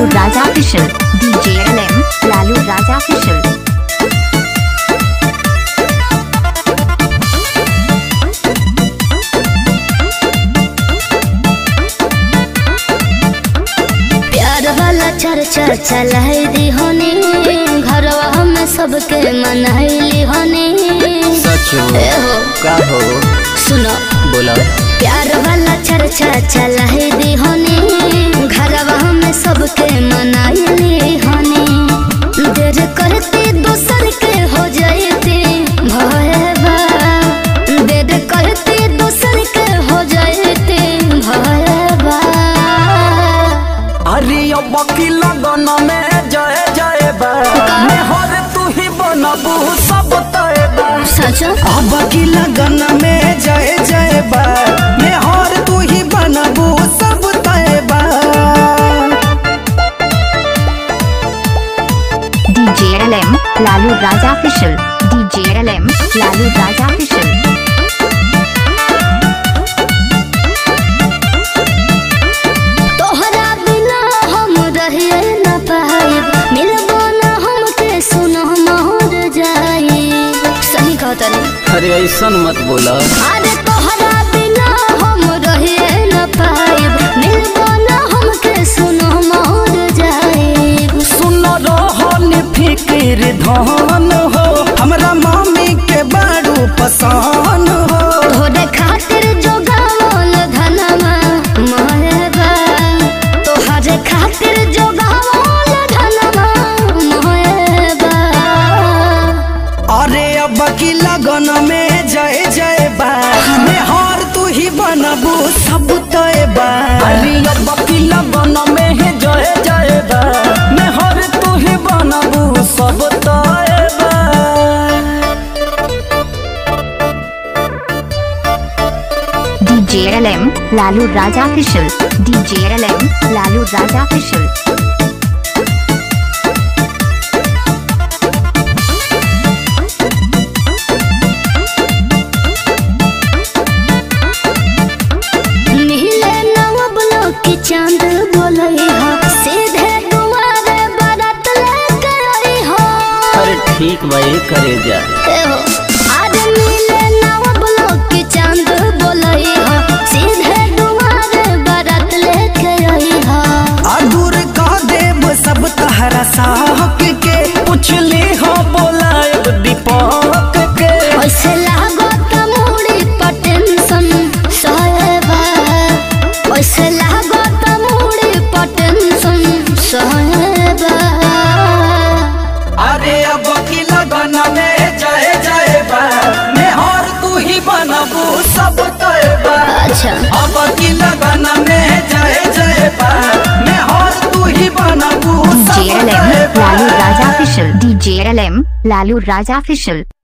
Raja Official. DJ LM, Lalu Raja Official. प्यार वाला चर्चा चलाई दी होनी घरवा में सबके मनाइली होनी सच हो ए हो का हो सुनो बोला प्यार वाला चर्चा चलाई दी होनी घरवा में सबके मनाइली होनी देर करती दूसर के हो जाती भयबा देर करती दूसर के हो जाती भयबा अरे अब की लगन में जय जय बा हर तू ही बनबू सब तय बा सच अब की लगन में जय जय बा हर तू ही बनबू सब तय बा DJ LM, Lalu Raja Official. DJ LM, Lalu Raja Official. तोहरा बिना हम रहिए न पाइब मिलबो न हमके सुनो मोर जाई सही कहता नहीं अरे ऐसा मत बोला अरे तोहरा बिना हम रहिए न पाइब मिलबो न हमके सुनो मोर जाई सुन रहन फिक्र धन हो हमरा मामी के बारू पसान हो तोहरे खातिर जो गावल धनमा मोहबा तोहरे खातिर जो गावल धनमा मोहबा अरे अब की लगन में जय जय बा हार तू ही बनबू सब तय बा अरे अब की लगन में है जय जय बा हार तू ही बनबू सब तय बा DJ LM, Lalu Raja Official. DJ LM, Lalu Raja Official. नीले नवबलो की चांद बोलई हो सीधे दुआरे बारात लेके आई हो अरे ठीक भाई करे जा ए हो आज नीले नवबलो की चांद बोलई हो सीधे दुआरे बारात लेके आई हो अधूर का देव सब तहरा साहक के पुछली हो बोला दीपक के ऐसे लागो त मुड़ी पर टेंशन सहबा ऐसे लागो त मुड़ी पर टेंशन सहबा अरे अब की लगन में जय जय बा मेहर तू ही बनबू सब तय बा अच्छा अब की लगन में जय जय बा मेहर तू ही बनबू सब DJ LM, तय बा Lalu Raja Official. DJ LM, Lalu Raja Official.